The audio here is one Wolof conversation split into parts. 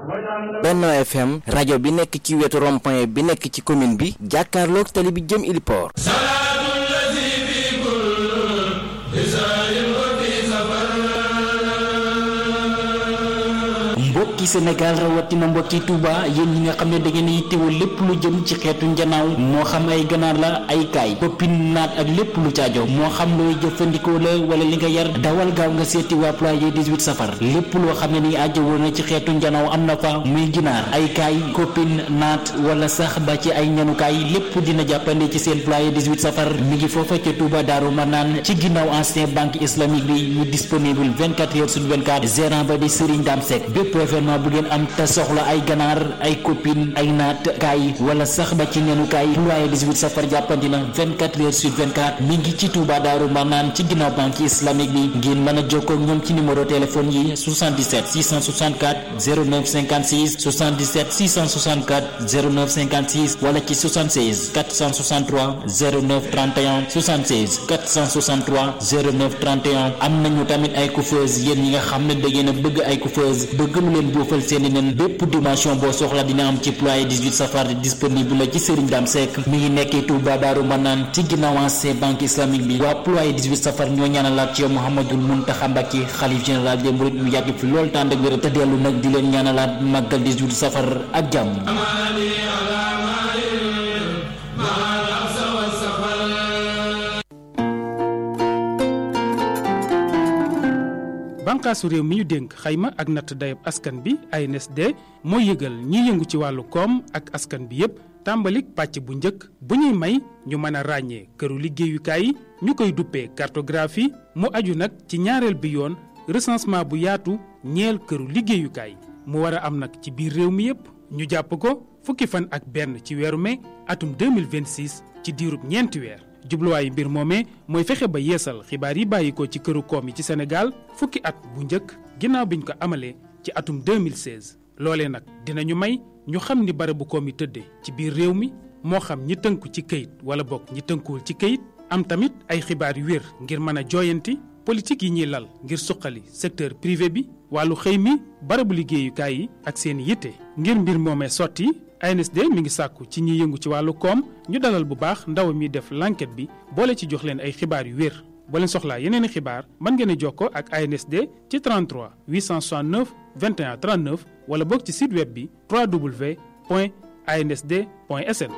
Benno FM rajo bi nekk ci wetu rond-point bi nekk ci commune bi jàkkaarloog tali bi jëm Iliport mbokki Sénégal rawatina mbokki Touba yéen ñi nga xam ne da ngeen yittewoo lépp lu jëm ci xeetu njanaaw moo xam ay ganaar la ay kaay poppin naat ak lépp lu caajo moo xam looy jëfandikoo la wala li nga yar dawal gaaw nga seeti waa ployé 18 safar lépp loo xam ne ni ajjawoo na ci xeetu njanaaw am na fa muy ginaar ay kaay koppin naat wala sax ba ci ay ñanukaay lépp dina jàppande ci seen ployé 18 safar mi ngi foofa ca Touba Daaru Manaan ci ginnaaw ancien banque islamique bi ñu disponible 24 heures sur 24 gérant ba di Serigne Dame Seck bépp événement bu ngeen am te soxla ay ganaar ay copine ay naat kaay wala sax ba ci neenu kaay ployé 18 safar jàppandi na 24 heures sur 24 mi ngi ci Touba Daaru Manaan ci ginnaaw banque islamique bi ngeen mën a jokkoo ak ñoom ci numéro téléphone yi 77 664 09 56 77 664 09 56 wala ci 76 463 09 31 76 463 09 31 am nañu tamit ay coiffeuse yéen ñi nga xam ne da ngeen a bëgg ay coiffeuse bëgg lu leen boofal seeni nen bépp dimension boo soxla dina am ci ployé 18 safar disponible la ci Serigne Dame Seck mi ngi nekkee Touba Daaru Manaan ci ginnaaw ancien banque islamique bi waa ployé 18 safar ñoo ñaanalaat ci yow Mouhamadul Mountakha Mbacké xalif général des mourides mu yàgg fi lool tànd ak wér te dellu nag di leen ñaanalaat màggal 18 safar ak jàmm bànqaasu réew mi ñu dénk xayma ak natt dayab askan bi ANSD mooy yëgal ñiy yëngu ci wàllu koom ak askan bi yépp tàmbalik pàcc bu njëkk bu ñuy may ñu mën a ràññee këru liggéeyukaay yi ñu koy duppee cartographie mu aju nag ci ñaareel bi yoon recensement bu yaatu ñeel këru liggéeyukaay mu war a am nag ci biir réew mi yépp ñu jàpp ko fukki fan ak benn ci weeru mai atum 2026 ci diirub ñeenti weer jubluwaayu mbir moomee mooy fexe ba yeesal xibaar yi bàyyi ko ci këru koom yi ci Sénégal fukki at bu njëkk ginnaaw biñ ko amalee ci atum 2016 loolee nag dinañu may ñu xam ni barabu koom yi tëddee ci biir réew mi moo xam ñi tënku ci këyit wala bokk ñi tënkuwul ci këyit am tamit ay xibaar yu wér ngir mën a jooyanti politique yi ñuy lal ngir suqali secteur privé bi wàllu xëy mi barabu liggéeyukaay yi ak seen yitte ngir mbir moomee sotti ANSD mi ngi sàkku ci ñiy yëngu ci wàllu koom ñu dalal bu baax ndaw mi def l'enquête bi boole ci jox leen ay xibaar yu wér boo leen soxlaa yeneen i xibaar mën ngeen a jokkoo ak ANSD ci 33 869 21 39 wala boog ci site web bi www.ansd.sn.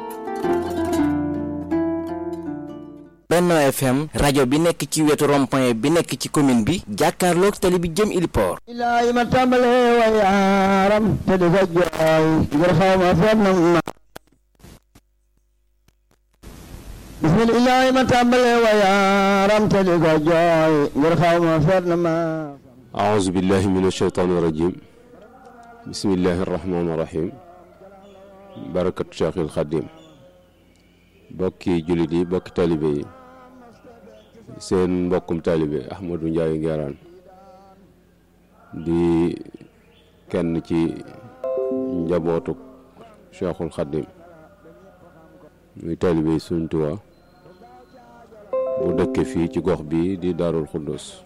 Benno FM rajo bi nekk ci wetu rond-point bi nekk ci commune bi jàkkaarloog tali bi jëm Iliport ilaahi ma tàmbalee wa yaaram te di ko jooy ngir xaw ma fenn ma bismillaahi ma tàmbalee wa yaaram te di ko jooy ngir xaw ma fenn ma أعوذ بالله من الشيطان الرجيم بسم الله الرحمن الرحيم بركة شيخ الخديم bokki jullit yi bokki taalibe yi seen mbokkum taalibe Ahmadou Ndiaye Nguerane di kenn ci njabootu Cheikhul Khadim muy taalibe yi Sëriñ Tuubaa bu dëkke fii ci gox bi di Daarul Xuddus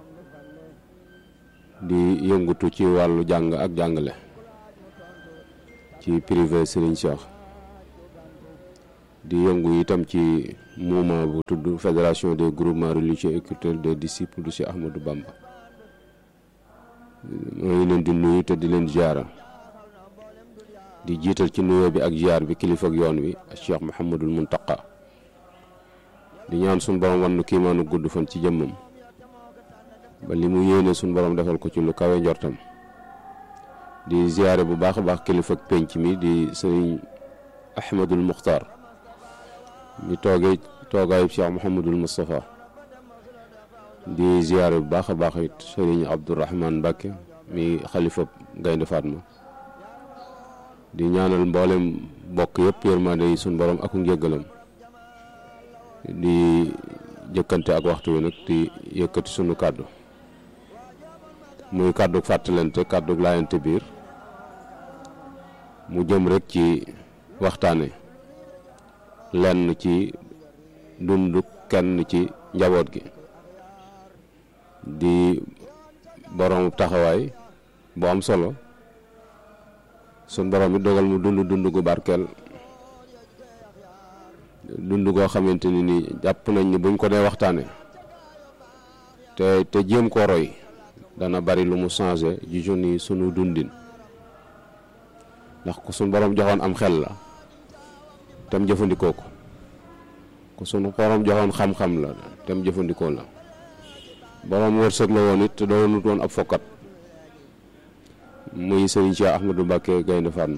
di yëngutu ci wàllu jàng ak jàngale ci privé Serigne Cheikh di yëngu itam ci mouvement bu tudd fédération des groupements religieux et culturels des disciples de Cheikh Ahmadou Bamba maa ngi leen di nuyu te di leen ziara di jiital ci nuyoo bi ak ziar bi kilifa ak yoon wi ak Cheikh Mouhamadul Muntaqa di ñaan suñu borom wan nu kiimaanu gudd fan ci jëmmam ba li mu yéene suñu borom defal ko ci lu kawe njortam di ziare bu baax a baax kilifa ak penc mi di sëriñ Ahmadul Muxtaar mi toogee toogaayu Cheikh Mouhamadul Moustapha di ziare bu baax a baax it sëriñ Abdourahman Mbacke mi xalifa Gaynde Fatma di ñaanal mboolem bokk yëpp yërmande yi suñu borom ak njëggalam di jëkkante ak waxtu wi nag di yëkkati sunu kàddu muy kàddu fàttalante kàddu laayante biir mu jëm rek ci waxtaane lenn ci dundu kenn ci njaboot gi di borom taxawaay bu am solo sun borom mi dogal mu dund dund gu barkeel dund goo xamante ni nii jàpp nañ ni buñ ko dee waxtaane te te jéem ko roy dana bari lu mu changé ji jeunes yi sunu dundin ndax ku suñ borom joxoon am xel la tam jëfandikoo ko ku sunu borom joxoon xam-xam la tam jëfandikoo la borom wërsëg la woon it te doonut woon ab fokkat muy Serigne Cheikh Ahmadou Mbacké Gaynde Fatma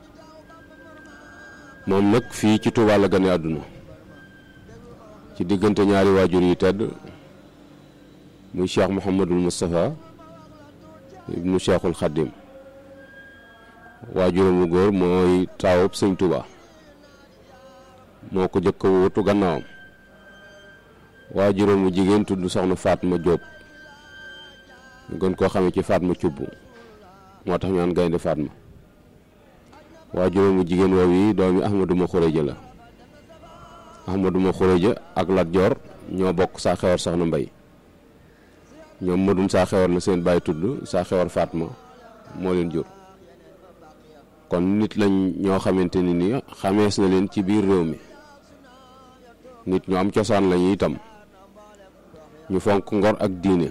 moom nag fii ci Touba la gane àdduna ci diggante ñaari waajur yi tedd muy Cheikh Mouhamadul Moustapha ibnu Cheikhul Khadim waajuram mu góor mooy taawub sëñ Touba moo ko jëkk wutu gannaawam waajuram mu jigéen tudd soxna Fatma Diop gën koo xamee ci Fatma Cubb moo tax ñu naan gaynde Fatma waajuram mu jigéen woow yi doomi Ahmadou ma Xureja la Ahmadou ma Xureja ak Lat Joor ñoo bokk saa xewar soxna Mbay ñoom madum saa xewar na seen baay tudd saa xewar Fatma moo leen jur kon nit lañ ñoo xamante ni ni xamees na leen ci biir réew mi nit ñu am cosaan lañu itam ñu fonk ngor ak diine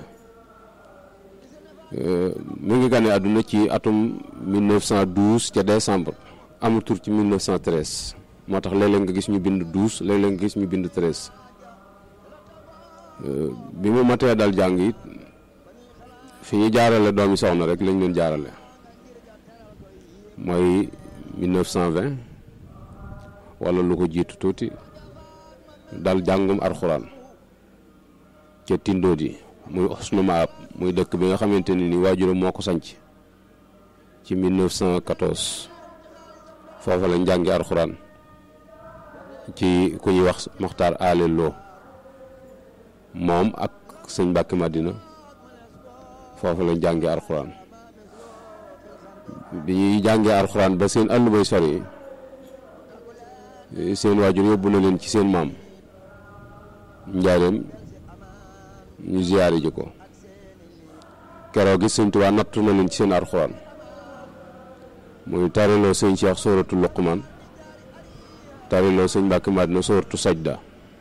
mi ngi gane àdduna ci atum 1912 ca décembre amul tur ci 1913 moo tax léeg-léeg nga gis ñu bind 12 léeg-léeg nga gis ñu bind 13 bi mu matee dal jàng it fi ñu jaarale doomi soxna rek lañ leen jaarale mooy 1920 wala lu ko jiitu tuuti dal jàngum arxuraan ca Tindodi muy Husnu Maab muy dëkk bi nga xamante ni ni waajuram moo ko sanc ci 1914 foofa lañ jàngi arxuraan ci ku ñuy wax Moxtaar Ale Lo moom ak sëñ Mbàkke Madina foofa lañ jàngi arxuraan bi ñuy jàngee arxuraan ba seen àll bay sori seen waajur yóbbu na leen ci seen maam njaareem ñu ziyaare ji ko keroog gi sëñ Tuubaa nattu na leen ci seen arxuraan muy tariloo sëñ Cheikh sóoratu Luqmaan tariloo sëñ Mbàkke Madina sóoratu Sajda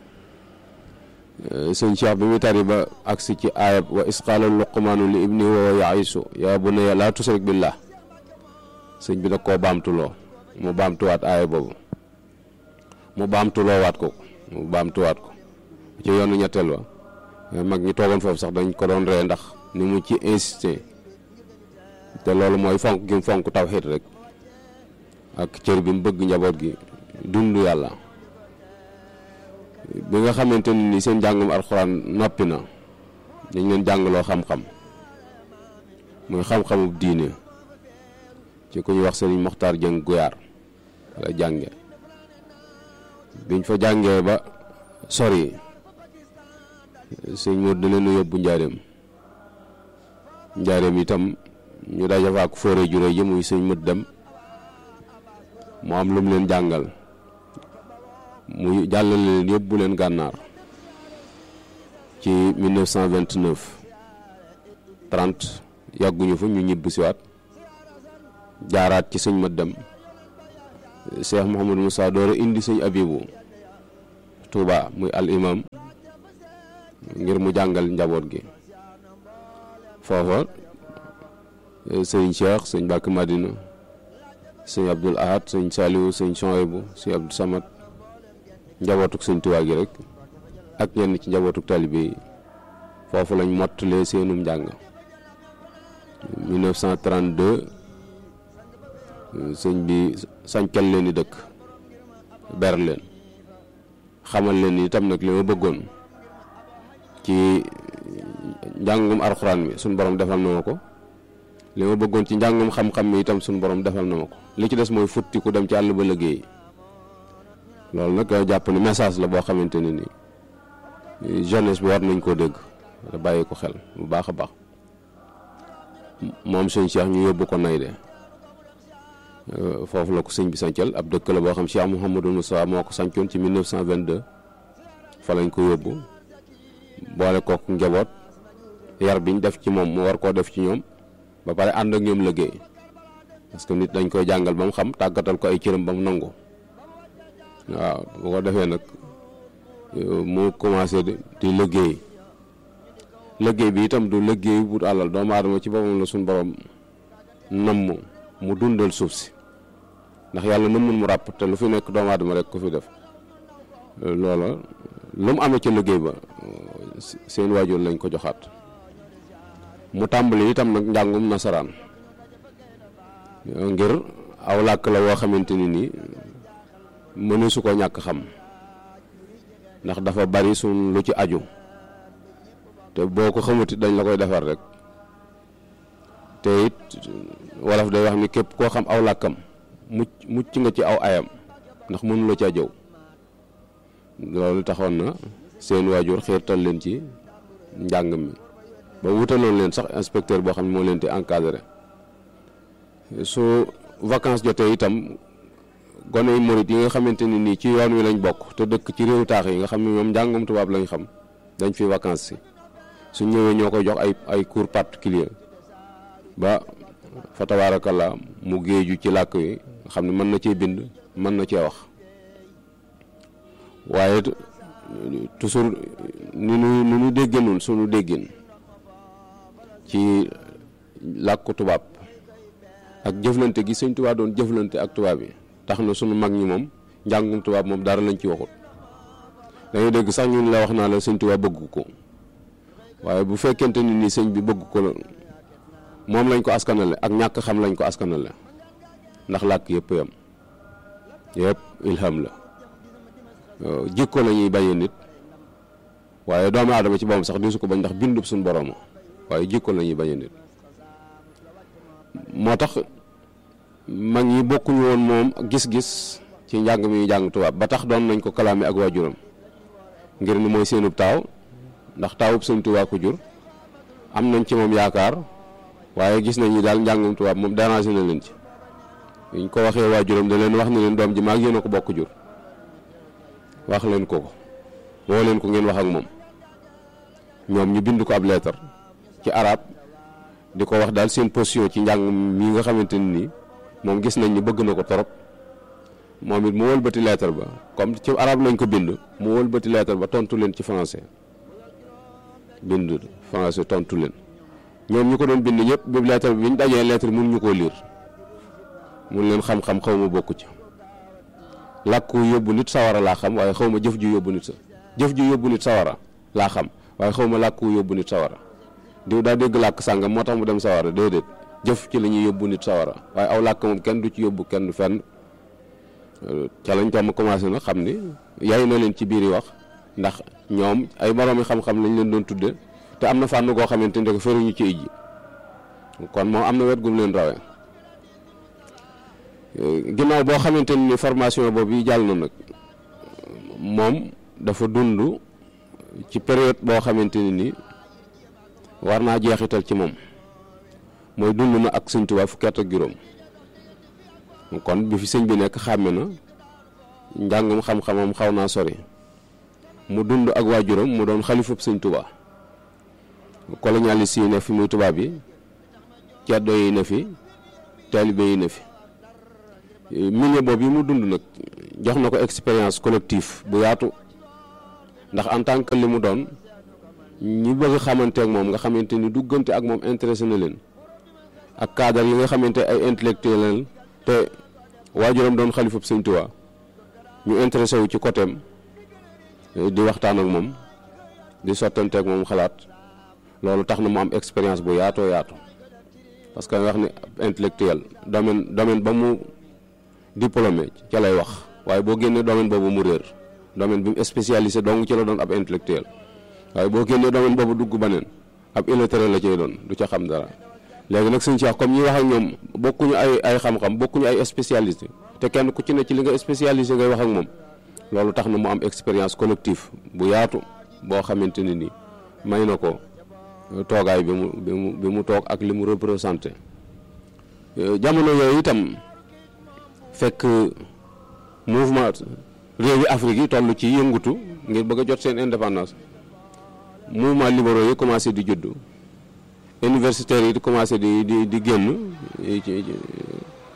sëñ Cheikh bi muy tari ba agsi ci aayab wa isqaala Luqmaanu li ibni wa yaisu yaa bunayya laa tusrik billah sëñ bi da koo baamtuloo mu baamtuwaat aaya boobu mu baamtuloo waat ko mu baamtuwaat ko ci yoonu ñetteel wa mag ñi toogoon foofu sax dañ ko doon ree ndax ni mu ci insisté te loolu mooy fonk gi mu fonk tawxiid rek ak cër bi mu bëgg njaboot gi dund yàlla bi nga xamante ni seen njàngum alxuraan noppi na dañ leen jàngaloo xam-xam muy xam-xamub diine ci ku ñuy wax sëriñ Moxtaar Jëng Guyaar wala jànge biñ fa jàngee ba sori sëñ Moor da leen yóbbu njaareem njaareem itam ñu daje fa ak fóore jure ji muy sëñ mët dem mu am lu mu leen jàngal mu jàllale leen yóbbu leen gànnaar ci 1929 30 yàgguñu fa ñu ñibb siwaat jaaraat ci sëñ mët dem Cheikh Mouhamadou Moussa doora indi sëñ Abibu Touba muy al imam ngir mu jàngal njaboot gi foofa sëñ Cheikh sëñ Mbàkke Madina sëñ Abdul Ahad sëñ Saliou sëñ Chouaïbou sëñ Abdou Samad njabootuk sëñ Tuubaa gi rek ak ñenn ci njabootuk talibe yi foofu lañ mottalee seenum njàng 1932 sëñ bi sañcal leen di dëkk ber leen xamal leen itam nag li ma bëggoon ci njàngum arxuraan mi suñ borom defal na ma ko li ma bëggoon ci njàngum xam-xam mi itam suñ borom defal na ma ko li ci des mooy futti ku dem ci àll ba liggéey loolu nag jàpp ni message la boo xamante ne ni jeunesse bi war nañ koo dégg da bàyyi ko xel bu baax a baax moom sëñ Cheikh ñu yóbbu ko nay de foofu la ko sëñ bi sancal ab dëkk la boo xam Cheikh Mouhamadou Moussa moo ko sancoon ci 1922 fa lañ ko yóbbu boole kook njaboot yar biñ def ci moom mu war koo def ci ñoom ba pare ànd ak ñoom liggéey parce que nit dañ koy jàngal ba mu xam tàggatal ko ay cëram ba mu nangu waaw bu ko defee nag mu commencé di liggéey liggéey bi itam du liggéey bu àllal doomu aadama ci boppam la suñu borom namm mu dundal suuf si ndax yàlla nëmmul mu ràpp te lu fi nekk doomu aadama rek ko fi def loola lu mu amee ci liggéey ba seen waajur lañ ko joxaat mu tàmbali itam nag njàngum nasaraan ngir aw làkk la woo xamante ni nii mënu su ko ñàkk xam ndax dafa bari suñ lu ci aju te boo ko xamuti dañ la koy defar rek te it wolof day wax ni képp koo xam aw làkkam mucc mucc nga ci aw ayam ndax mënu la caa jëw loolu taxoon na seen waajur xiirtal leen ci njàng mi ba wutaloon leen sax inspecteur boo xam ne moo leen di encadré su vacances jotee itam gone yi murit yi nga xamante ni nii ci yoon wi lañ bokk te dëkk ci réew taax yi nga xam ne ñoom njàngum tubaab lañ xam dañ fi vacances si su ñëwee ñoo koy jox ay ay cours particulier ba fa tabaarakallaa mu géeju ci làkk wi nga xam ne mën na cee bind mën na cee wax waaye toujours ni nu ni nu déggee nun suñu déggin ci làkku tubaab ak jëflante gi sëñ tubaab doon jëflante ak tubaab yi tax na sunu mag ñi moom njàngum tubaab moom dara lañ ci waxut dañuy dégg sax ñun la wax naa la sëñ tubaab bëgg ko waaye bu fekkente ni nii sëñ bi bëgg ko la moom lañ ko askanale ak ñàkk xam lañ ko askanale ndax làkk yëpp yam yëpp ilham la jikko la ñuy bañee nit waaye doomu aadama ci boppam sax di su ko bañ ndax bindub suñu borom waaye jikko la ñuy bañee nit moo tax mag ñi bokkuñu woon moom gis-gis ci njàng mi jàng tubaab ba tax doon nañ ko kalaame ak waajuram ngir ni mooy seenub taaw ndax taawub sëñ tubaab ko jur am nañ ci moom yaakaar waaye gis nañ ni daal njàngum tubaab moom dérangé na leen ci ñu ko waxee waajuram da leen wax ne leen doom ji maag yéen a ko bokk jur wax leen ko ko woo leen ko ngeen wax ak moom ñoom ñu bind ko ab leetar ci arab di ko wax daal seen position ci njàng mi nga xamante ni nii moom gis nañ ni bëgg na ko torop moom it mu wëlbati lettre ba comme ci arab lañ ko bind mu wëlbati lettre ba tontu leen ci français bind français tontu leen ñoom ñu ko doon bind ñëpp bi lettre bi ñu dajee lettre mun ñu koo liir mun leen xam-xam xaw ma bokku ci làkku yóbbu nit sawara laa xam waaye xaw ma jëf ju yóbbu nit sa jëf ju yóbbu nit sawara laa xam waaye xaw ma làkku yóbbu nit sawara diw daa dégg làkk sàngam moo tax mu dem sawara déedéet jëf ci la ñuy yóbbu nit sawara waaye aw làkk moom kenn du ci yóbbu kenn fenn ca lañ tam commencé na xam ni yaay na leen ci biir yi wax ndax ñoom ay boroomi xam-xam lañ leen doon tudde te am na fànn goo xamante ne ko feruñu ci ijji kon moom am na wet gum leen rawee ginnaaw boo xamante ni formation boobu yi jàll na nag moom dafa dund ci période boo xamante ni ni war naa jeexital ci moom mooy dund na ak sëñ Tuubaa fukki at ak juróom kon bi fi sëñ bi nekk xàmme na njàngum xam-xamam xaw naa sori mu dund ak waajuram mu doon xalifab sëñ Tuubaa colonialiste yi ne fi muy tubaab yi ceddo yi ne fi taalibe yi ne fi milieu boobu yi mu dund nag jox na ko expérience collective bu yaatu ndax en tant que li mu doon ñi bëgg xamante ak moom nga xamante ni duggante ak moom intéressé na leen ak cadre yi nga xamante ay intellectuel te waajuram doon xalifab sëñ Tuubaa ñu intéressé wu ci côté am di waxtaan ak moom di sottante ak moom xalaat loolu tax na mu am expérience bu yaatoo yaatu parce que wax ni intellectuel domaine domaine ba mu diplômé ca lay wax waaye boo génnee domaine boobu mu réer domaine bi mu spécialisé donc ci la doon ab intellectuel waaye boo génnee domaine boobu dugg baneen ab illettré la cay doon du ca xam dara léegi nag sëñ Cheikh comme ñi wax ak ñoom bokkuñu ay ay xam-xam bokkuñu ay spécialisé te kenn ku ci ne ci li nga spécialisé ngay wax ak moom loolu tax na mu am expérience collective bu yaatu boo xamante ne ni may na ko toogaay bi mu bi mu bi mu toog ak li mu représenté jamono yooyu itam fekk mouvement réewi Afrique yi toll ci yëngutu ngir bëgg a jot seen indépendance mouvement libéraux yi commencé di juddu universitaires yi di commencé di di di génn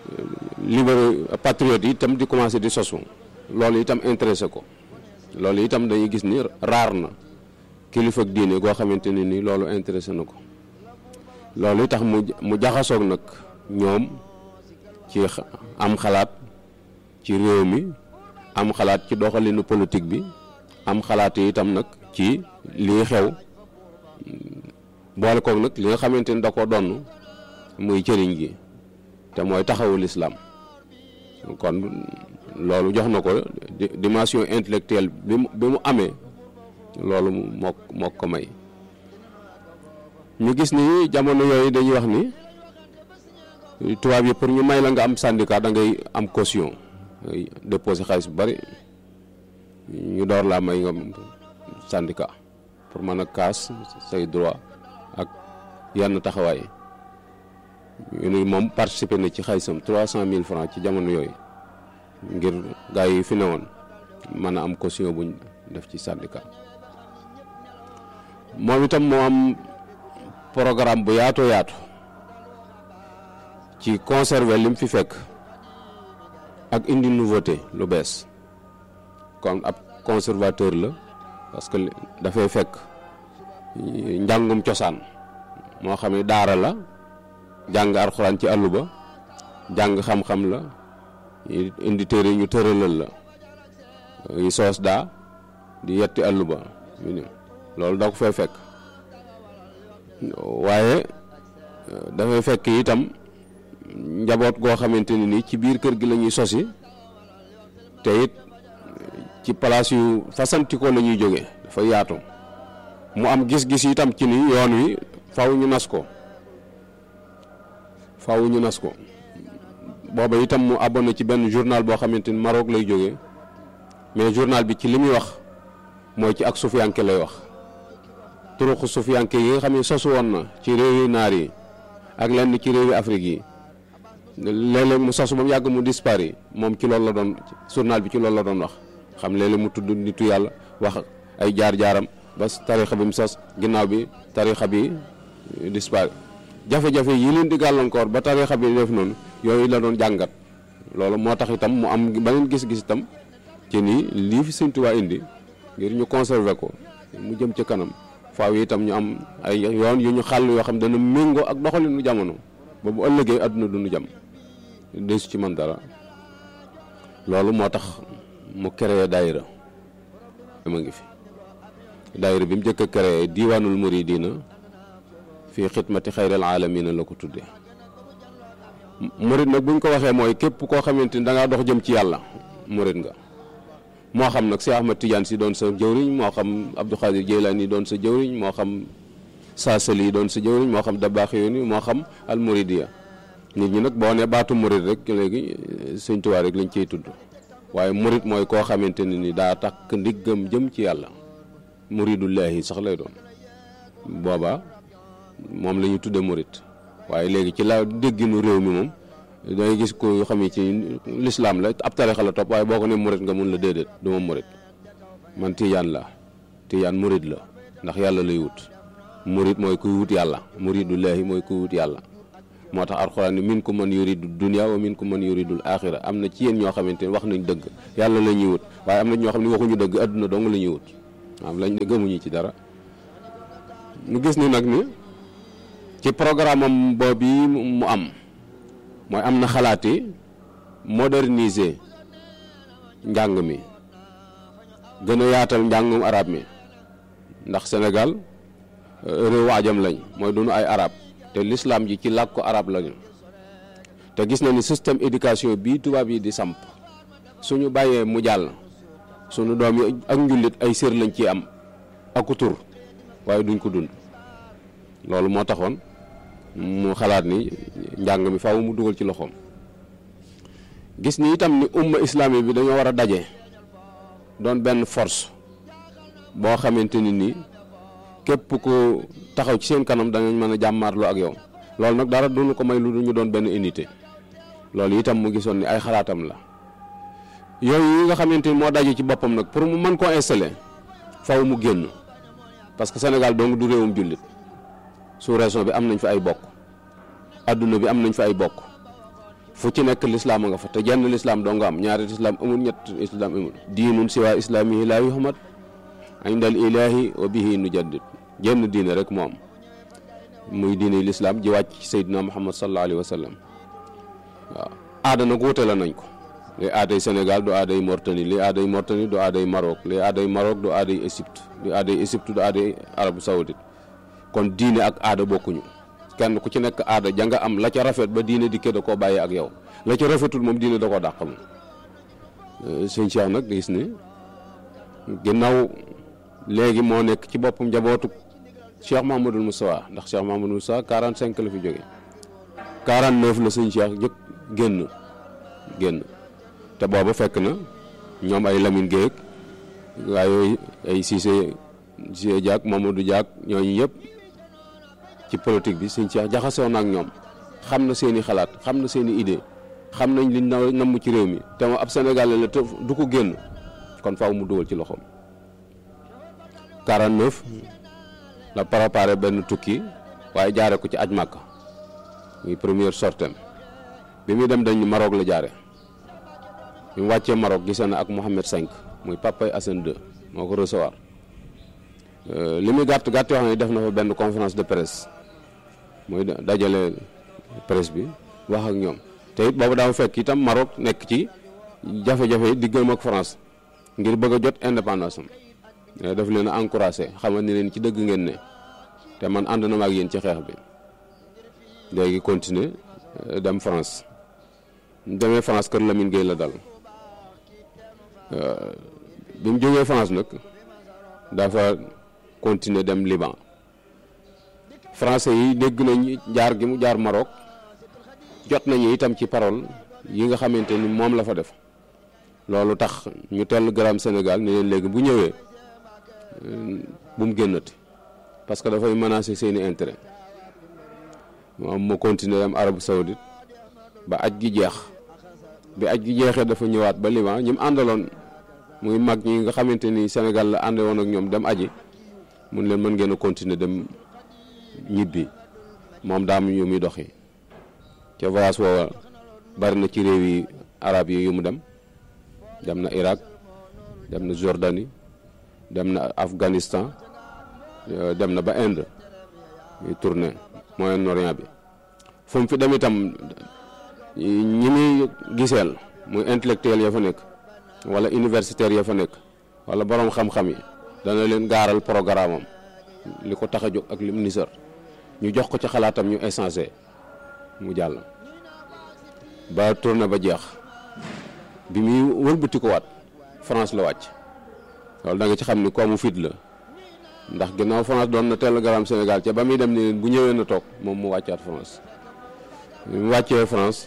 libéraux patriotes yi itam di commencé di sosu loolu itam intéressé ko loolu itam dañuy gis ni raar na kilifa ak diine goo xamante ne ni loolu intéressé na ko loolu tax mu mu jaxasoog nag ñoom ci am xalaat ci réew mi am xalaat ci doxalinu politique bi am xalaat yi itam nag ci lii xew boole koog nag li nga xamante ni da ko donn muy cëriñ gi te mooy taxawu lislaam kon loolu jox na ko dimension intellectuelle bi mu bi mu amee loolu moo moo ko may ñu gis ni jamono yooyu dañuy wax ni tubaab yi pour ñu may la nga am syndicat da ngay am caution ngay déposer xaalis bu bari ñu door laa may nga syndicat pour mën a kaas say droit ak yenn taxawaay ñu ni moom participer na ci xaalisam trois cent mille francs ci jamono yooyu ngir gaa yi fi newoon mën a am caution buñ def ci syndicat moom itam moo am programme bu yaatoo yaatu ci conserver lim fi fekk ak indi nouveauté lu bees kon ab conservateur la parce que dafay fekk njàngum cosaan moo xam ne daara la jàng alxuraan ci àllu ba jàng xam-xam la indi téere ñu tëralal la yi soos daa di yetti àllu ba loolu da ko fay fekk waaye dafay fekk itam njaboot goo xamante ni nii ci biir kër gi la ñuy sosi te it ci place yu fasantikoo la ñuy jóge dafa yaatu mu am gis-gis itam ci ni yoon wi faw ñu nas ko faw ñu nas ko booba itam mu abonné ci benn journal boo xamante ni Maroc lay jóge mais journal bi ci li muy wax mooy ci ak sufiyanke lay wax turuqu sufiyanke yi nga xam ne sosu woon na ci réewi naar yi ak lenn ci réewi Afrique yi léeg-léeg mu sosu ba mu yàgg mu dispari moom ci loolu la doon journal bi ci loolu la doon wax xam léeg-léeg mu tudd nitu yàlla wax ay jaar-jaaram ba tarixa bi mu sos ginnaaw bi tarixa bi dispari jafe-jafe yi leen di gàllankoor ba tarixa bi def noonu yooyu la doon jàngat loolu moo tax itam mu am beneen gis-gis itam ci ni lii fi Sëñ Tuubaa indi ngir ñu conserver ko mu jëm ci kanam faaw yi itam ñu am ay yoon yu ñu xàll yoo xam dana méngoo ak doxalinu jamono ba bu ëllëgee àdduna du ñu jam desu ci man dara loolu moo tax mu créé daayira ma ngi fi daayira bi mu njëkk a créé diiwaanul muridina fii xidmati xayril aalamiina la ko tuddee murid nag buñ ko waxee mooy képp koo xamante ni da ngaa dox jëm ci yàlla murid nga moo xam nag si Ahmad Tidiane si doon sa jëwriñ moo xam Abdou Khadir Jeylaani doon sa jëwriñ moo xam Saasali doon sa jëwriñ moo xam Dabaax yooni moo xam al muridiya nit ñi nag boo ne baatu murid rek léegi Sëñ Tuubaa rek lañ ciy tudd waaye murid mooy koo xamante ne ni daa takk ndiggam jëm ci yàlla muridullahi sax lay doon booba moom la ñu tudde murid waaye léegi ci la dégginu réew mi moom dangay gis ko xam ne ci lislaam la ab tarixa la topp waaye boo ko ne murid nga mun la déedéet du ma murid man tijaan la tijaan murid la ndax yàlla lay wut murid mooy kuy wut yàlla muridullahi mooy kuy wut yàlla moo tax alxuraan ni min ku man yuridu dunya wa min ku man yuridul axira am na ci yéen ñoo xamante ne wax nañ dëgg yàlla la ñuy wut waaye am na ñoo xam ne waxuñu dëgg adduna dong la ñuy wut am lañ ne gëmuñu ci dara ñu gis ni nag ni ci programme am boobu mu am mooy am na xalaati moderniser njàng mi gën a yaatal njàngum arab mi ndax Sénégal réewu ajam lañ mooy dunu ay arab te l'islam ji ci làkku arab lañu te gis na ni système éducation bii tubaab yi di samp suñu bàyyee mu jàll suñu doom yi ak njullit ay sër lañ ci am aku tur waaye duñ ko dund loolu moo taxoon mu xalaat ni njàng mi faaw mu dugal ci loxoom gis ni itam ni umma islami bi dañoo war a daje doon benn force boo xamante ni nii képp ku taxaw ci seen kanam danañ mën a jàmmaarloo ak yow loolu nag dara duñu ko may lu ñu doon benn unité loolu itam mu gisoon ni ay xalaatam la yooyu yi nga xamante ni moo daje ci boppam nag pour mu mën koo installer faw mu génn parce que Sénégal dong du réewum jullit sous région bi am nañ fi ay bokk adduna bi am nañ fi ay bokk fu ci nekk lislaam a nga fa te jenn lislaam doo nga am ñaari lislaam amul ñett lislaam amul diinun siwaa islaamihi laa yuhmad indal ilaahi wa bihi nujaddid jenn diine rek moo am muy diine lislaam ji wàcc ci Seydina Muhammad sallallahu alayhi wa sallam waaw aada nag wuute la nañ ko li aaday Sénégal du aaday Mauritanie li aaday Mauritanie du aaday Maroc li aaday Maroc du aaday Égypte du aaday Égypte du aaday Arabie Saoudite kon diine ak aada bokkuñu kenn ku ci nekk aada ja nga am la ca rafet ba diine dikkee da koo bàyyi ak yow la ca rafetul moom diine da koo dàq moom sëñ Cheikh nag gis ne ginnaaw léegi moo nekk ci boppam njabootu Cheikh Mahamadul Moustapha ndax Cheikh Mahamadul Moustapha 45 la fi jóge 49 la sëñ Cheikh jëkk génn génn te booba fekk na ñoom ay Lamine Gueye waaye ay Cissé Cissé Diak Mamadou Diak ñooñu yëpp ci politique bi sëñ Cheikh jaxasoo na ak ñoom xam na seen i xalaat xam na seen i idée xam nañ liñ na namm ci réew mi te ab Sénégalais la te du ko génn kon faaw mu dugal ci loxoom 49 la préparé benn tukki waaye jaare ko ci aj Màkka muy première sortem bi muy dem dañ Maroc la jaare bi mu wàccee Maroc gisee na ak Mohamed V muy papay Hassan II moo ko recevoir li muy gàtt gàtt yoo xam ne def na fa benn conférence de presse mooy dajale presse bi wax ak ñoom te it boobu daa fekk itam Maroc nekk ci jafe-jafe diggam ak France ngir bëgg a jot indépendance am daf leen a encouragé xamal ni leen ci dëgg ngeen ne te man ànd na ma ak yéen ci xeex bi léegi continuer dem France demee France kër Lamine Gueye la dal bi mu jógee France nag dafa continuer dem Liban français yi dégg nañ jaar gi mu jaar Maroc jot nañu itam ci parole yi nga xamante ni moom la fa def loolu tax ñu tell garaam Sénégal ni leen léegi bu ñëwee bu mu génnati parce que dafay menacer seeni intérêt moom mu continuer dem Arabie Saoudite ba aj gi jeex bi aj gi jeexee dafa ñëwaat ba Liban ñi mu àndaloon muy mag ñi nga xamante ni Sénégal la ànde woon ak ñoom dem aji mun leen mën ngeen a continuer dem ñibbi moom daam yu muy doxi ca voyage woowa bari na ci réew yi arab yi yu mu dem dem na Irak dem na Jordanie dem na Afghanistan dem na ba Inde muy tournée Moyen-Orient bi fu mu fi dem itam ñi muy giseel muy intellectuel ya fa nekk wala universitaire ya fa nekk wala borom xam-xam yi dana leen gaaral programme am li ko tax a jóg ak lim nisar ñu jox ko ci xalaatam ñu échanger mu jàll ba tourné ba jeex bi muy wëlbati ko waat France la wàcc loolu da nga ci xam ni koomu fit la ndax ginnaaw France doon na télégramme Sénégal ca ba muy dem ni leen bu ñëwee na toog moom mu wàccaat France bi mu wàccee France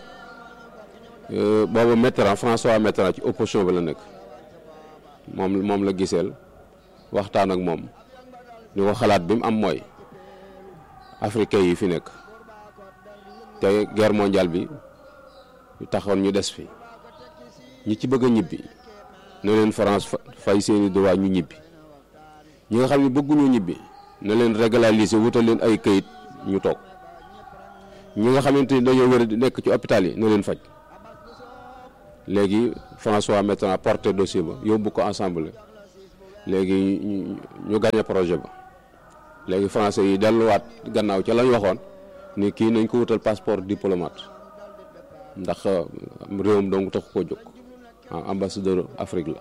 boobu Mitterrand François Mitterrand ci opposition bi la nekk moom moom la giseel waxtaan ak moom ni ko xalaat bi mu am mooy africain yi fi nekk te guerre mondiale bi ñu taxoon ñu des fi ñi ci bëgg a ñibbi na leen France fay seeni droit ñu ñibbi ñi nga xam ne bëgguñu ñibbi na leen régulariser wutal leen ay këyit ñu toog ñi nga xamante ni dañoo wér di nekk ci hôpital yi na leen faj léegi François Mitterrand porté dossier ba yóbbu ko ensemble léegi ñu gagné projet ba léegi français yi delluwaat gannaaw ca lañ waxoon ni kii nañ ko wutal passeport diplomate ndax réewam donc taxu koo jóg ambassadeur Afrique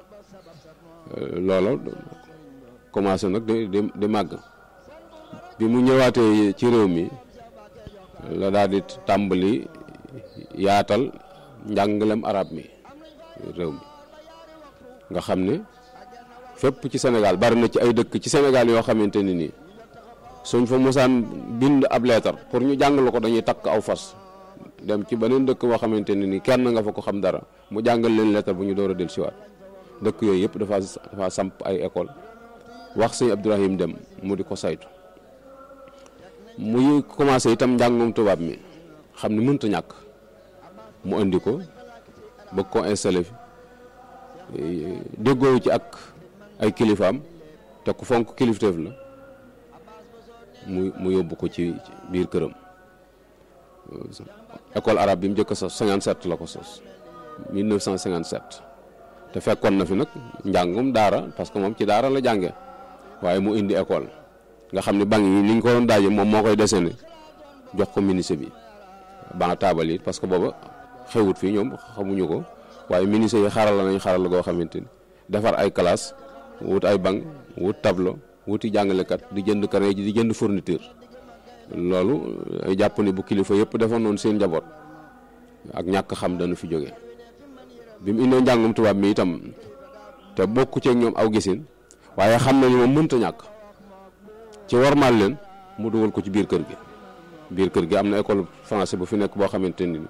la loolu commencé nag di di di màgg bi mu ñëwaatee ci réew mi la daal di tàmbali yaatal njàngalem arab mi réew mi nga xam ne fépp ci Sénégal bari na ci ay dëkk ci Sénégal yoo xamante ni nii suñ fa mosaan bind ab leetar pour ñu jàngal ko dañuy takk aw fas dem ci beneen dëkk boo xamante ne nii kenn nga fa ko xam dara mu jàngal leen leetar bu ñu door a del siwaat dëkk yooyu yëpp dafa dafa samp ay école wax sëñ Abdourahim dem mu di ko saytu muy commencé itam njàngum tubaab mi xam ne mënta ñàkk mu indi ko bëgg ko installé fi déggoowu ci ak ay kilifaam te ku fonk kilifteef la mu mu yóbbu ko ci biir këram école arabe bi mu njëkk a sos 57 la ko sos 1957 te fekkoon na fi nag njàngum daara parce que moom ci daara la jànge waaye mu indi école nga xam ne banc yi ni ñu ko doon daaje moom moo koy dessiné jox ko ministre bi banc taabal yi parce que booba xewut fii ñoom xamuñu ko waaye ministre yi xarala nañ xarala goo xamante ni defar ay classe wut ay banc wut tableau wuti jàngalekat di jënd carnet ji di jënd fourniture loolu ay jàpp ni bu kilifa yëpp defoon noonu seen njaboot ak ñàkk xam dana fi jóge bi mu indee njàngum tubaab mi itam te bokku ceeg ñoom aw gisin waaye xam nañu moom mënta ñàkk ci warmaal leen mu dugal ko ci biir kër gi biir kër gi am na école français bu fi nekk boo xamante ni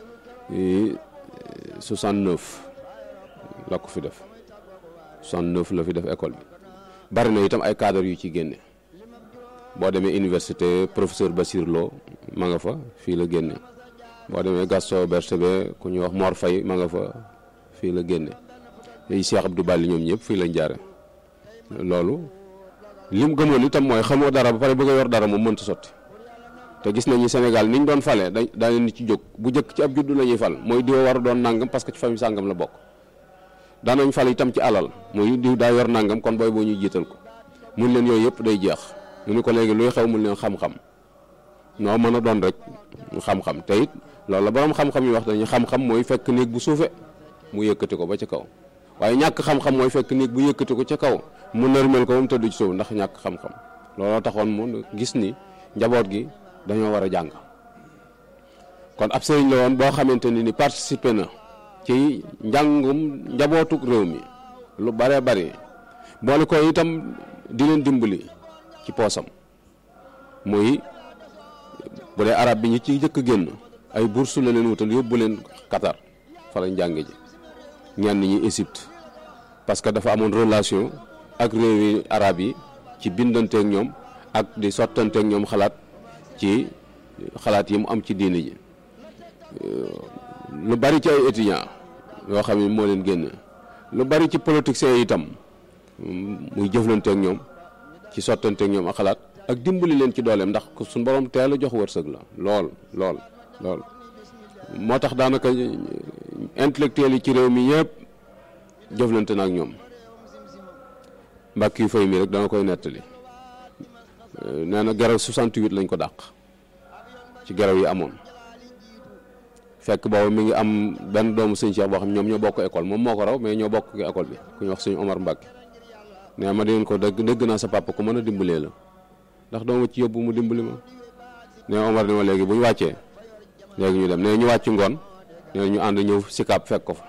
69 la ko fi def 69 la fi def école bi bari na itam ay cadre yu ci génne boo demee université professeur Bassir Lo ma nga fa fii la génne boo demee Gaston Berger ku ñuy wax Mor Faye ma nga fa fii la génne yi Cheikh Abdou Bali ñoom ñëpp fii lañ jaare loolu lim gëmoon itam mooy xamoo dara ba pare bëgg a yor dara moom mënta sotti te gis nañu Sénégal niñ doon fale da daa leen ci jóg bu njëkk ci ab juddu la ñuy fal mooy diw war a doon nangam parce que ci famille sàngam la bokk daanañ fal itam ci alal muy diw daa yor nangam kon booy boo ñuy jiital ko mun leen yooyu yëpp day jeex ñu ni ko léegi luy xew mun leen xam-xam noo mën a doon rek xam-xam te it loolu la borom xam-xam yi wax dañuy xam-xam mooy fekk néeg bu suufe mu yëkkati ko ba ca kaw waaye ñàkk xam-xam mooy fekk néeg bu yëkkati ko ca kaw mu nërmel ko moom tëdd ci suuf ndax ñàkk xam-xam looloo taxoon mu gis ni njaboot gi dañoo war a jàng kon ab sëriñ la woon boo xamante ni ni participé na ci njàngum njabootuk réew mi lu bare bari boole ko itam di leen dimbali ci poosam muy bu dee arab bi ñi ci jëkk génn ay bourse la leen wutal yóbbu leen Qatar fa lañ jànge ji ñenn ñi Égypte parce que dafa amoon relation ak réewi arab yi ci bindanteeg ñoom ak di sottanteeg ñoom xalaat ci xalaat yi mu am ci diine ji lu bari ci ay étudiants yoo xam ne moo leen génn lu bari ci politiciens yi itam muy jëflanteeg ñoom ci sottanteeg ñoom ak xalaat ak dimbali leen ci dooleem ndax suñu borom teel a jox wërsëg la lool lool lool moo tax daanaka intellectuels yi ci réew mi yëpp jëflante na ak ñoom mbàkk yu fay mi rek dana koy nettali nee na geraw 68 lañ ko dàq ci geraw yi amoon fekk boobu mi ngi am benn doomu sëñ Cheikh boo xam ñoom ñoo bokk école moom moo ko raw mais ñoo bokk ki école bi ku ñu wax sëñ Omar Mbacke nee ma dégg ko dégg dégg naa sa papa ku mën a dimbalee la ndax doo ma ci yóbbu mu dimbali ma nee Omar ni ma léegi bu ñu wàccee léegi ñu dem nee ñu wàcc ngoon nee ñu ànd ñëw sikaab fekk ko fa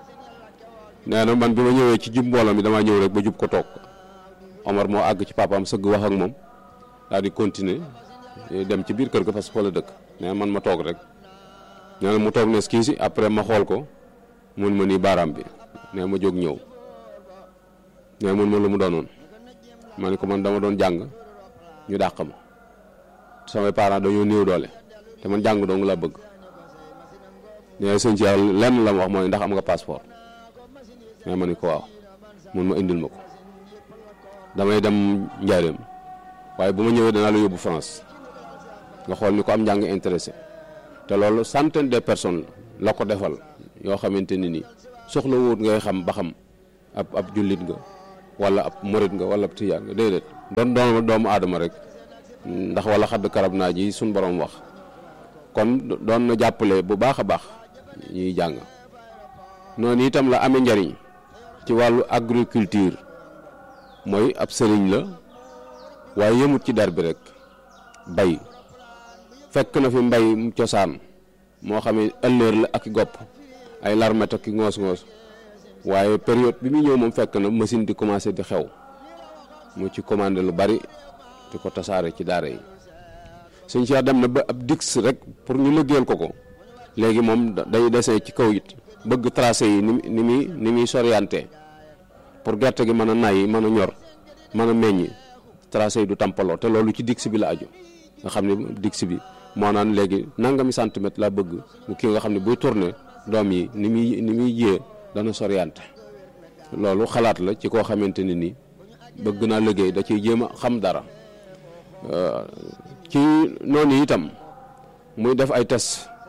nee na man bi ma ñëwee ci jub mbooloo mi damaa ñëw rek ba jub ko toog Omar moo àgg ci papaam sëgg wax ak moom daal di continuer dem ci biir kër ga parce que fa la dëkk nee man ma toog rek nee na mu toog ne kii si après ma xool ko mun ma nii baaraam bi nee ma jóg ñëw nee mun ma lu mu doonoon ma ne ko man dama doon jàng ñu dàq ma samay parents dañoo néew doole te man jàng dong laa bëgg nee sëñ ci lenn la ma wax mooy ndax am nga passeport nee ma ni ko waaw mun ma indil ma ko damay dem njaareem waaye bu ma ñëwee danaa la yóbbu France nga xool ni ko am njàng intéressé te loolu centaine de personnes la ko defal yoo xamante ni nii soxla wut ngay xam ba xam ab ab jullit nga wala ab murit nga wala ab tijaan nga déedéet doon doon doomu aadama rek ndax wala xadd karab naa ji suñ borom wax kon doon na jàppale bu baax a baax ñuy jàng noonu itam la amee njariñ ci wàllu agriculture mooy ab sëriñ la waaye yëmut ci der bi rek bay fekk na fi mbay mu cosaan moo xam ne ëllëer la ak i gopp ay larmet ak i ngoos-ngoos waaye période bi muy ñëw moom fekk na machine di commencé di xew mu ci commandé lu bari di ko tasaare ci daara yi suñ Cheikh dem na ba ab dix rek pour ñu liggéeyal ko ko léegi moom day dessin ci kaw it bëgg tracé yi ni ni muy ni muy sorienté pour gerte gi mën a nay mën a ñor mën a meññ tracé yi du tampaloo te loolu ci dix bi la aju nga xam ne dix bi moo naan léegi nangami centimètre laa bëgg mu kii nga xam ne buy tourné doom yi ni muy ni muy jiyee dana sorienté loolu xalaat la ci koo xamante ne nii bëgg naa liggéey da ciy jéem a xam dara ci noonu itam muy def ay test ci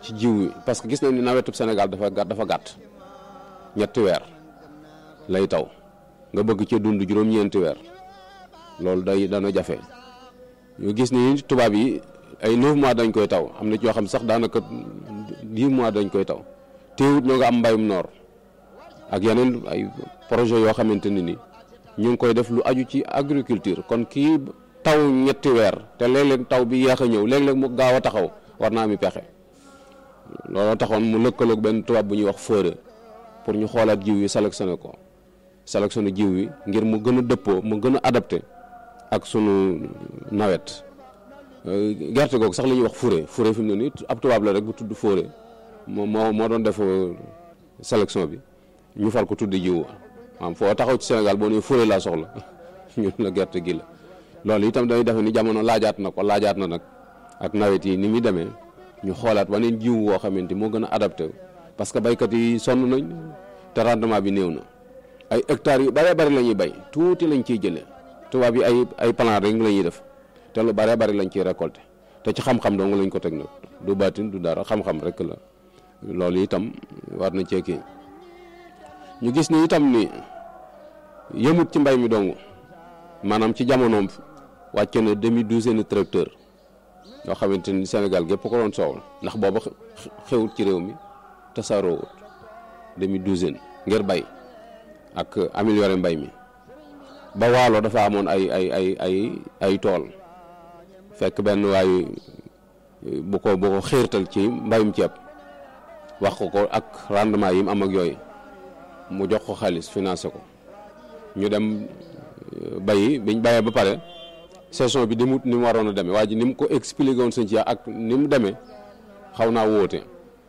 ci jiw wi parce que gis nañ ni nawetub Sénégal dafa gàtt dafa gàtt ñetti weer lay taw nga bëgg ci dund juróom-ñeenti weer loolu day dana jafe ñu gis ni tubaab yi ay 9 mois dañ koy taw am na ci yoo xam sax daanaka 10 mois dañ koy taw teewut ñoo nga am mbayum noor ak yeneen ay projet yoo xamante ne ni ñu ngi koy def lu aju ci agriculture kon kii taw ñetti weer te léeg-léeg taw bi yéex a ñëw léeg-léeg mu gaaw a taxaw war naa mi pexe looloo taxoon mu lëkkaloog benn tubaab bu ñuy wax fëre pour ñu xoolaat jiw yi sélectionné ko sélectionné jiw yi ngir mu gën a dëppoo mu gën a adapté ak sunu nawet gerte googu sax la ñuy wax fure fure fi mu ne nii ab tubaab la rek bu tudd fóore moo moo moo doon def sélection bi ñu far ko tudd jiw maanaam foo taxaw ci Sénégal boo nee fure laa soxla ñun la gerte gi la loolu itam dañuy defe ni jamono laajaat na ko laajaat na nag ak nawet yi ni muy demee ñu xoolaat waneen jiw woo xamante moo gën a adapté parce que baykat yi sonn nañ te rendement bi néew na ay hectares yu bëree bëri la ñuy bay tuuti lañ ciy jëlee tubaab yi ay ay plan rek la ñuy def te lu bëree bëri lañ ciy récolté te ci xam-xam dong lañ ko teg nag du baatin du dara xam-xam rek la loolu itam war na cee kii ñu gis ni itam ni yëmut ci mbay mi dong maanaam ci jamonoom wàcce na demi douzaine tracteur yoo xamante ni Sénégal gépp ko doon soowal ndax booba xewut ci réew mi tasaaroowut demi douzaine ngir bay ak améliorer mbay mi ba waalo dafa amoon ay ay ay ay ay tool fekk benn waay bu ko bu ko xiirtal ci mbayum ceeb wax ko ko ak rendement yi mu am ak yooyu mu jox ko xaalis financé ko ñu dem bayi biñ bayee ba pare saison bi demut ni mu waroon a demee waa ji ni mu ko expliqué woon sëñ ci ak ni mu demee xaw naa wóote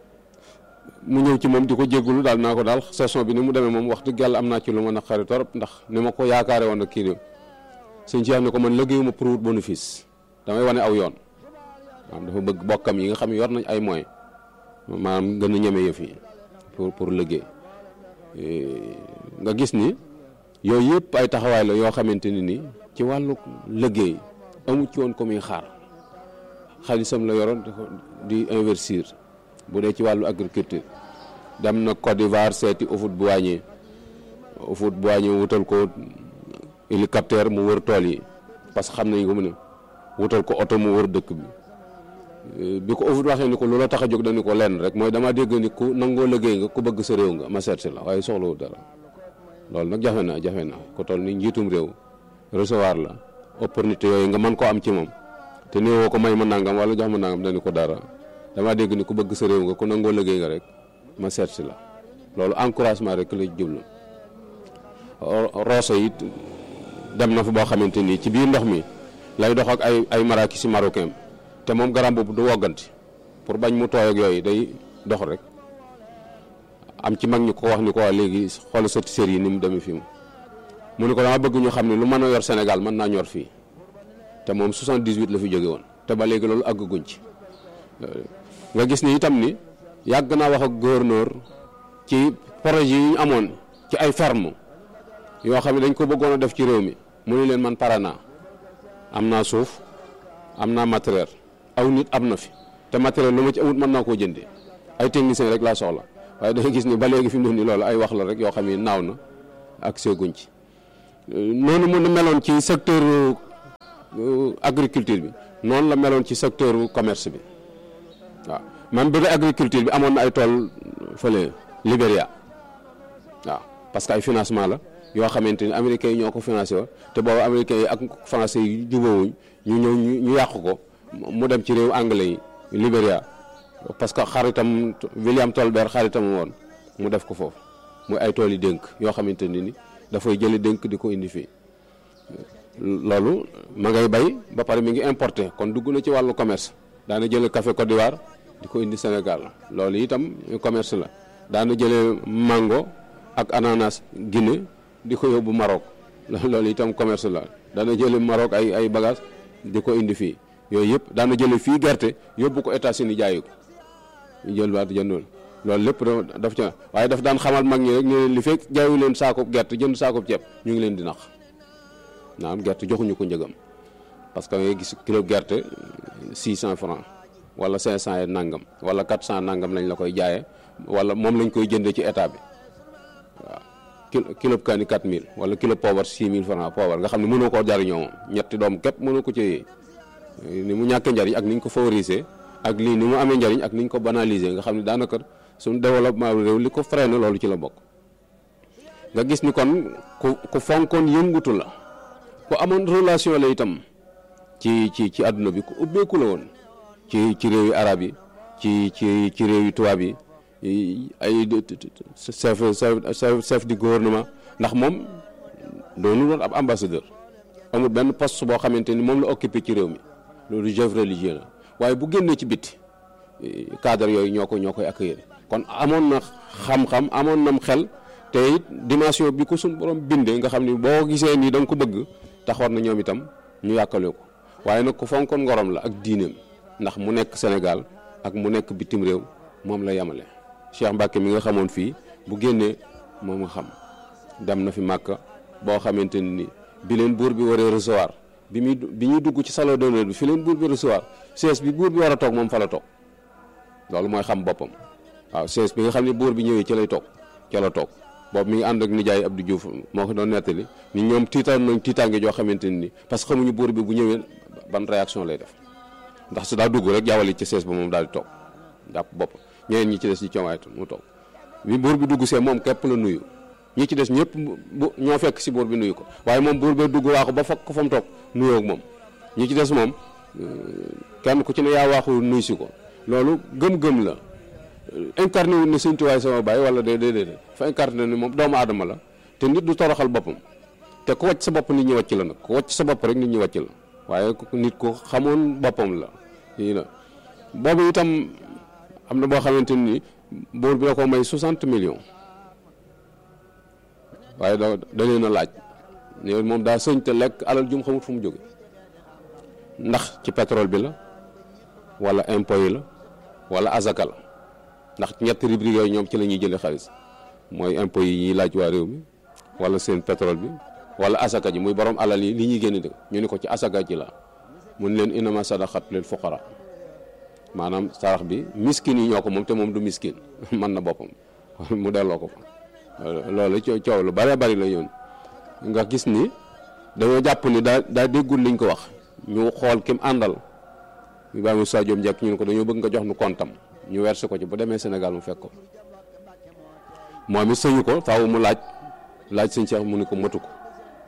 mu ñëw ci moom di ko jéggulu daal naa ko daal saison bi ni mu demee moom wax dëgg yàlla am naa ci lu ma naqari torop ndax ni ma ko yaakaare woon ak kii réew sëñ ci ne ko man liggéeyuma pour wut bénéfice damay wane aw yoon maanaam dafa bëgg bokkam yi nga xam ne yor nañ ay moyens maanaam gën a ñeme yëf yi pour pour liggéey nga gis ni yooyu yëpp ay taxawaay la yoo xamante ni ni ci wàllu liggéey amu ci woon ko muy xaar xaalisam la yoroon di investir bu dee ci wàllu agriculture dem na Côte d'Ivoire seeti Houphouët-Boigny Houphouët-Boigny wutal ko hélicoptère mu wër tool yi parce que xam nañ ko mu ne wutal ko oto mu wër dëkk bi bi ko Houphouët waxee ni ko loola tax a jóg dañu ko lenn rek mooy dama dégg ni ku nangoo liggéey nga ku bëgg sa réew nga ma seet si la waaye soxlawul dara loolu nag jafe na jafe na ko toll ni njiitum réew recevoir la opportunité yooyu nga mën koo am ci moom te néewoo ko may ma nangam wala jox ma nangam dañu ko dara dama dégg ni ku bëgg sa réew nga ku nangoo liggéey nga rek ma seet si la loolu encouragement rek la jublu roose it dem na fa boo xamante ni ci biir ndox mi lay dox ak ay ay maraki si marocain te moom garam boobu du wogganti pour bañ mu tooy ak yooyu day dox rek am ci mag ñi ko wax ni ko waa léegi xoolal sa série yi ni mu demee fii mu ne ko dama bëgg ñu xam ne lu mën a yor Sénégal mën naa ñor fii te moom 78 la fi jóge woon te ba léegi loolu àgguñ ci nga gis ni itam ni yàgg naa wax ak gouverneur ci projet yi ñu amoon ci ay ferme yoo xam ne dañ ko bëggoon a def ci réew mi mu ne leen man pare naa am naa suuf am naa matériel aw nit am na fi te matériel lu ma ci amut mën naa koo jëndee ay technicien rek laa soxla waaye da nga gis ni ba léegi fi mu ne nii loolu ay wax la rek yoo xam ne naaw na ak seguñ ci noonu mu meloon ci secteur agriculture bi noonu la meloon ci secteur commerce bi waaw même bi agriculture bi amoon na ay tool fële Libéria waaw parce que ay financement la yoo xamante ni américains yi ñoo ko financé woon te boobu américains yi ak français yi jubóowuñ ñu ñëw ñu yàq ko mu dem ci réew anglais yi Libéria parce que xaritam William Tolbert xaritam woon mu def ko foofu muy ay tool yi dénk yoo xamante ni ni dafay jëli dénk di ko indi fii loolu ma ngay bay ba pare mi ngi importé kon dugg na ci wàllu commerce daana jële café Côte d'Ivoire di ko indi Sénégal loolu itam commerce la daana jële mango ak ananas Guinée di ko yóbbu Maroc loolu itam commerce la daana jële Maroc ay ay bagage di ko indi fii yooyu yëpp daana jële fii gerte yóbbu ko États-Unis jaayi ko jël baat jëndoon loolu lépp daf ca waaye daf daan xamal mag ñi rek ñu li fekk jaayu leen saakoob gerte jënd saakoob ceeb ñu ngi leen di nax naam gerte joxuñu ko njëgam parce que ngay gis kilo gerte 600 francs wala 500 et nangam wala 400 nangam lañ la koy jaayee wala moom lañ koy jëndee ci état bi waaw kilo kilo kaani 4000 wala kilo poobar 6000 francs poobar nga xam ne mënoo koo jariñoo moom ñetti doom képp mënoo ko ci ni mu ñàkkee njariñ ak ni ñu ko favoriser ak lii ni mu amee njariñ ak ni ñu ko banaliser nga xam ne daanaka suñu développement réew li ko freiné loolu ci la bokk nga gis ni kon ku ku fonkoon yëngutu la ku amoon relation la itam ci ci ci àdduna bi ku ubbeeku la woon ci ci réew yi arab yi ci ci ci réew yi tubaab yi ay chef chef chef du gouvernement ndax moom doonu doon ab ambassadeur amul benn poste boo xamante ni moom la occupé ci réew mi loolu chef religieux la waaye bu génnee ci bitti cadre yooyu ñoo ko ñoo koy accueillir kon amoon na xam-xam amoon nam xel te it dimension bi ko suñ borom bindee nga xam ni boo gisee nii da nga ko bëgg taxoon na ñoom itam ñu yàkkale ko waaye nag ku fonkoon ngorom la ak diineem ndax mu nekk Sénégal ak mu nekk bitim réew moom la yemale Cheikh Mbacke mi nga xamoon fii bu génnee moom nga xam dem na fi Màkka boo xamante ni bi leen buur bi waree recevoir bi muy bi ñuy dugg ci salon d'honneur bi fi leen buur bi recevoir siège bi buur bi war a toog moom fa la toog loolu mooy xam boppam waaw siège bi nga xam ne buur bi ñëwee ci lay toog ca la toog boobu mi ngi ànd ak nijaay Abdou Diouf moo ko doon nettali ni ñoom tiitaan nañ tiitaange joo xamante ni parce que xamuñu buur bi bu ñëwee ban réaction lay def ndax su daa dugg rek jaawale ci siège ba moom daal di toog jàpp bopp ñeneen ñi ci des ci coowaay mu toog bi buur bi dugg see moom képp la nuyu ñi ci des ñëpp bu ñoo fekk si buur bi nuyu ko waaye moom buur bee dugg waaxu ba fekk ko fa mu toog nuyoo ak moom ñi ci des moom kenn ku ci ne yaa waaxu nuyu si ko loolu gëm-gëm la incarné wu ne Sëñ Tuubaa sama baay wala déedéet déedéet fa incarné ni moom doomu aadama la te nit du toroxal boppam te ku wàcc sa bopp nit ñi wàcc la nag ku wàcc sa bopp rek nit ñi wàcc la waaye nit ku xamoon boppam la lii la boobu itam am na boo xamante ni buur bi da ko may 60 millions waaye da da leen a laaj ne moom daa sëñ te lekk alal jum xamut fu mu jóge ndax ci pétrole bi la wala impôt yi la wala azaka la ndax ñetti rubrique yooyu ñoom ci la ñuy jëlee xaalis mooy impôt yi ñuy laaj waa réew mi wala seen pétrole bi wala asaka ji muy borom alal yi li ñuy génn dëkk ñu ni ko ci asaka ji la mun leen inama sadaqat lil fuqara maanaam sarax bi miskin yi ñoo ko moom te moom du miskin mën na boppam mu delloo ko fa loolu coow lu bare bari la yoon nga gis ni dañoo jàpp ni daa daa déggul liñ ko wax ñu xool kim àndal ñu bàyyi Moussa Diop njëkk ñu ne ko dañoo bëgg nga jox nu kontam ñu versé ko ci bu demee Sénégal mu fekk ko moom it sëñu ko faaw mu laaj laaj sëñ Cheikh mu ni ko matu ko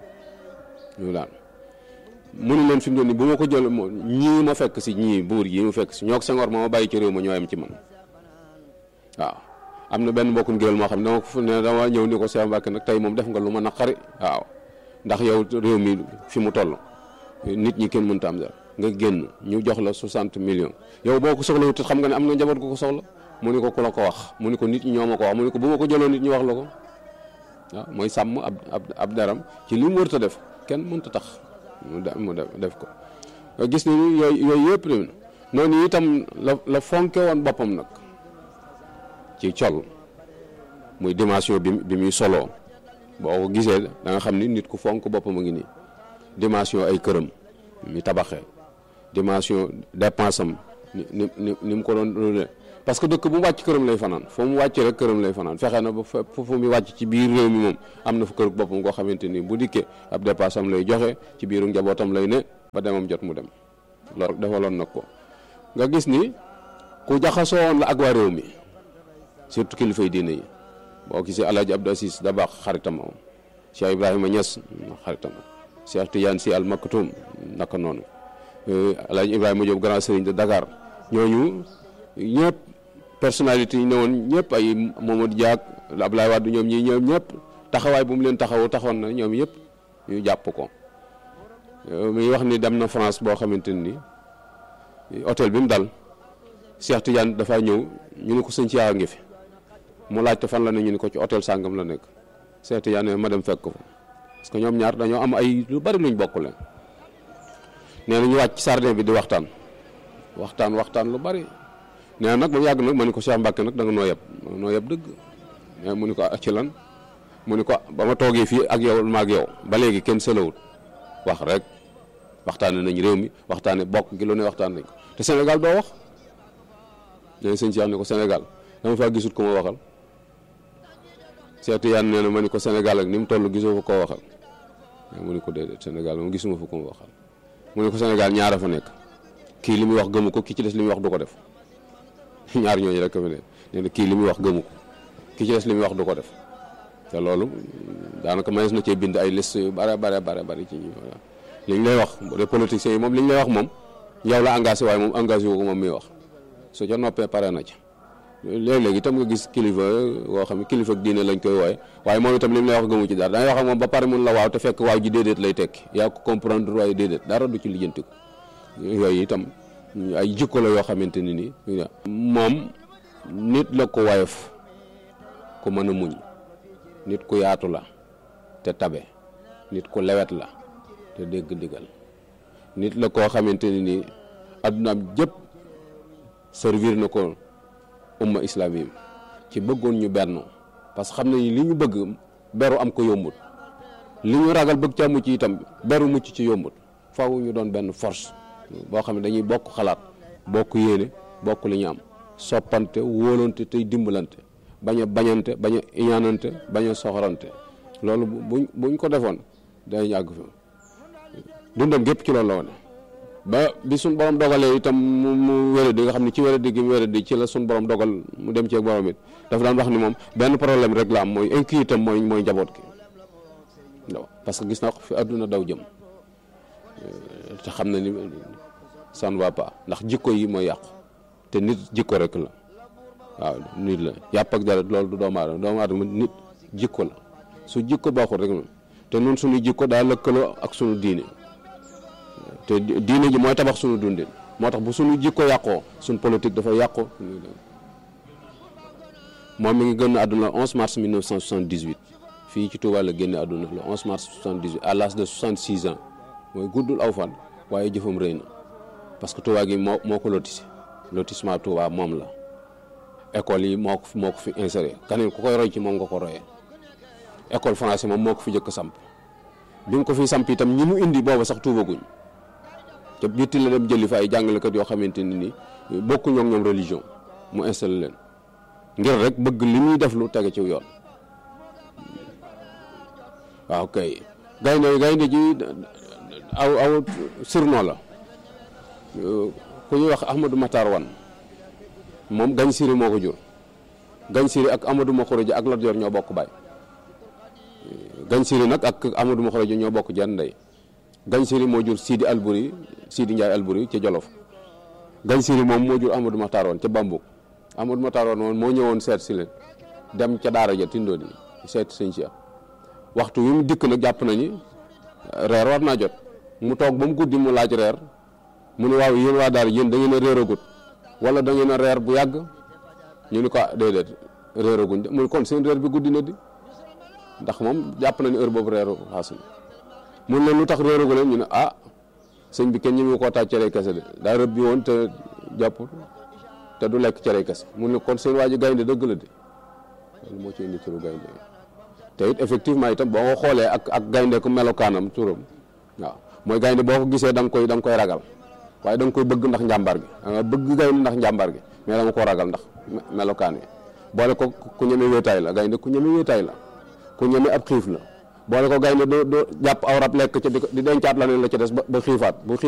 ñu daal mu ni leen fi mu ne nii bu ma ko jël ñii ma fekk si ñii buur yi mu fekk si ñoo ko Senghor ma ma bàyyi ci réew ma ñoo yem ci man waaw am na benn mbokkum géwél moo xam ne dama ko ne dama ñëw ni ko Cheikh Mbacke nag tey moom def nga lu ma naqari waaw ndax yow réew mi fi mu toll nit ñi kenn mënta am dara nga génn ñu jox la 60 millions yow boo ko soxla wut xam nga ne am na njaboot gu ko soxla mu ni ko ku la ko wax mu ni ko nit ñi ñoo ma ko wax mu ni ko bu ma ko jëloon nit ñi wax la ko waaw mooy sàmm ab ab ab daram ci li mu wërta def kenn mënta tax mu mu def ko gis ni yooyu yooyu yëpp de noonu itam la la fonke woon boppam nag ci col muy dimension bi bi muy soloo boo ko gisee da nga xam ni nit ku fonk boppam a ngi nii dimension ay këram mi tabaxee dimension dépense am ni ni ni mu ko doon parce que dëkk bu mu wàcc këram lay fanaan foo mu wàcc rek këram lay fanaan fexe na ba foofu mu wàcc ci biir réew mi moom am na fa kër boppam koo xamante ni bu dikkee ab dépense am lay joxe ci biiru njabootam lay ne ba demam jot mu dem loolu defaloon nag ko nga gis ni ku jaxasoo woon la ak waa réew mi surtout kilifay diine yi boo gisee El Hadj Abdou Assis da baax xaritam moom Cheikh Ibrahima Niass xaritam Cheikh Tidiane Sy Al Maktoum naka noonu El Hadj Ibrahima Diop grand sëriñ de Dakar ñooñu ñëpp personnalité yi ne woon ñëpp ay Mamadou Diak Abdoulaye Wade ñoom ñii ñoom ñëpp taxawaay bu mu leen taxawoo taxoon na ñoom yëpp ñu jàpp ko muy wax ni dem na France boo xamante ni hôtel bi mu dal Cheikh Tidiane dafa ñëw ñu ne ko sëñ Cheikh a ngi fi mu laajte fan la ne ñu ni ko ci hôtel sàngam la nekk Cheikh Tidiane ma dem fekk ko fa parce que ñoom ñaar dañoo am ay lu bari luñ bokk leen nee na ñu wàcc ci sardin bi di waxtaan waxtaan waxtaan lu bari nee na nag ba mu yàgg nag ma ni ko Cheikh Mbacke nag da nga noo yeb noo yeb dëgg mais mu ni ko ci lan mu ni ko ba ma toogee fii ak yow ma ak yow ba léegi kenn sëlawut wax rek waxtaane nañ réew mi waxtaane bokk gi lu ne waxtaan nañ ko te Sénégal doo wax nee sëñ Cheikh ne ko Sénégal dama faa gisut ko ma waxal seetu yaan nee na ma ni ko Sénégal ak ni mu toll gisoo fa koo waxal mu ni ko déedéet Sénégal moom gisuma fa ko ma waxal mu ne ko Sénégal ñaara fa nekk kii li muy wax gëmu ko ki ci des li muy wax du ko def ñaar ñooñu rek fa ne nee na kii li muy wax gëmu ko ki ci des li muy wax du ko def te loolu daanaka mënees na cee bind ay liste yu bare bare bare bari ci ñi li ñu lay wax bu dee politiciens yi moom li ñu lay wax moom yow la engagé waaye moom engagé wu ko moom muy wax su ca noppee pare na ca léeg-léeg itam nga gis kilifa woo xam ne kilifa ak diine lañ koy wooye waaye moom itam li mu lay wax gëmu ci dara dangay wax ak moom ba pare mun la waaw te fekk waaw ji déedéet lay tekki yaa ko comprendre waaye déedéet dara du ci lijjanti ko yooyu itam ay jikko la yoo xamante ni nii moom nit la ko woyof ku mën a muñ nit ku yaatu la te tabe nit ku lewet la te dégg digal nit la koo xamante ni nii addunaam jëpp servir na ko umma islami ci bëggoon ñu benn parce que xam nañu li ñu bëgg beru am ko yombut li ñu ragal bëgg ca mucc itam beru mucc ci yombut faaw ñu doon benn force boo xam ne dañuy bokk xalaat bokk yéene bokk li ñu am soppante wóolante tey dimbalante bañ a bañante bañ a iñaanante bañ a soxorante loolu buñ buñ ko defoon day àgg fa dundam gépp ci loolu la wane ba bi suñ borom dogalee itam mu mu wéradi nga xam ne ci wéradi gi mu wéradi ci la suñ borom dogal mu dem ci ak borom it dafa daan wax ni moom benn problème rek la am mooy inquiété itam mooy mooy njaboot gi waaw parce que gis naa ko fi àdduna daw jëm te xam na ni ça ne va pas ndax jikko yi mooy yàqu te nit jikko rek la waaw nit la yàpp ak dara loolu du doomu aadama doomu aadama nit jikko la su jikko baaxul rek te nun suñu jikko daa lëkkaloo ak suñu diine te diine ji mooy tabax suñu dundin moo tax bu suñu jikko yàqoo suñu politique dafa yàqoo moom mi ngi génn àdduna le 11 mars 1978 fii ci Touba la génne àdduna le 11 mars 78 à l'âge de 66 ans mooy guddul aw fan waaye jëfam rëy na parce que Touba gi moo moo ko lotissé lotissement Touba moom la école yi moo ko moo ko fi inséré kaneen ku koy roy ci moom nga ko royee école français moom moo ko fi jëkk samp bi mu ko fi samp itam ñi mu indi booba sax tuubaguñ te bitti la dem jëli fa ay jàngalekat yoo xamante ni ni bokkuñoo ak ñoom religion mu installé leen ngir rek bëgg li muy def lu tege ci yoon waaw kay gaynde gaynde ji aw aw surnom la ku ñuy wax Ahmadou Matar Wan moom gañ siri moo ko jur gañ siri ak Amadou Makhourédia ak Lat Joor ñoo bokk baay gañ siri nag ak Amadou Makhourédia ñoo bokk jenn ndey gañ siri moo jur Sidi Albouri Sidi Ndiaye Albouri ca Jolof gañ siri moom moo jur Amadou Matar Wan ca Bambuk Amadou Matar Wan moom moo ñëwoon seet si leen dem ca daara ja tindoo di seet sëñ Cheikh waxtu wi mu dikk nag jàpp nañu reer war naa jot mu toog ba mu guddi mu laaj reer mu ne waaw yéen waa daara yéen da ngeen a réeragut wala da ngeen a reer bu yàgg ñu ni ko déedéet réeraguñ de mu ne kon seen reer bi guddi na di ndax moom jàpp na ni heure boobu reeru xaasul mun leen lu tax réeragu leen ñu ne ah sëñ bi kenn ñi mu koo taaj cere kese de daa rëb bi woon te jàpp te du lekk cere kese mun ne kon seen waa ji gaynde dëgg la de loolu moo ci indi turu gaynde te it effectivement itam boo ko xoolee ak ak gaynde ku melokaanam turam waaw mooy gaynde boo ko gisee da nga koy da nga koy ragal waaye da nga koy bëgg ndax njàmbar gi da nga bëgg gaynde ndax njàmbar gi mais da nga ko ragal ndax melokaan yi boole ko ku ñeme wéetaay la gaynde ku ñeme wéetaay la ku ñeme ab xiif la boole ko gaynde doo doo jàpp aw rab lekk ca di dencaat la ne la ca des ba xiifaat bu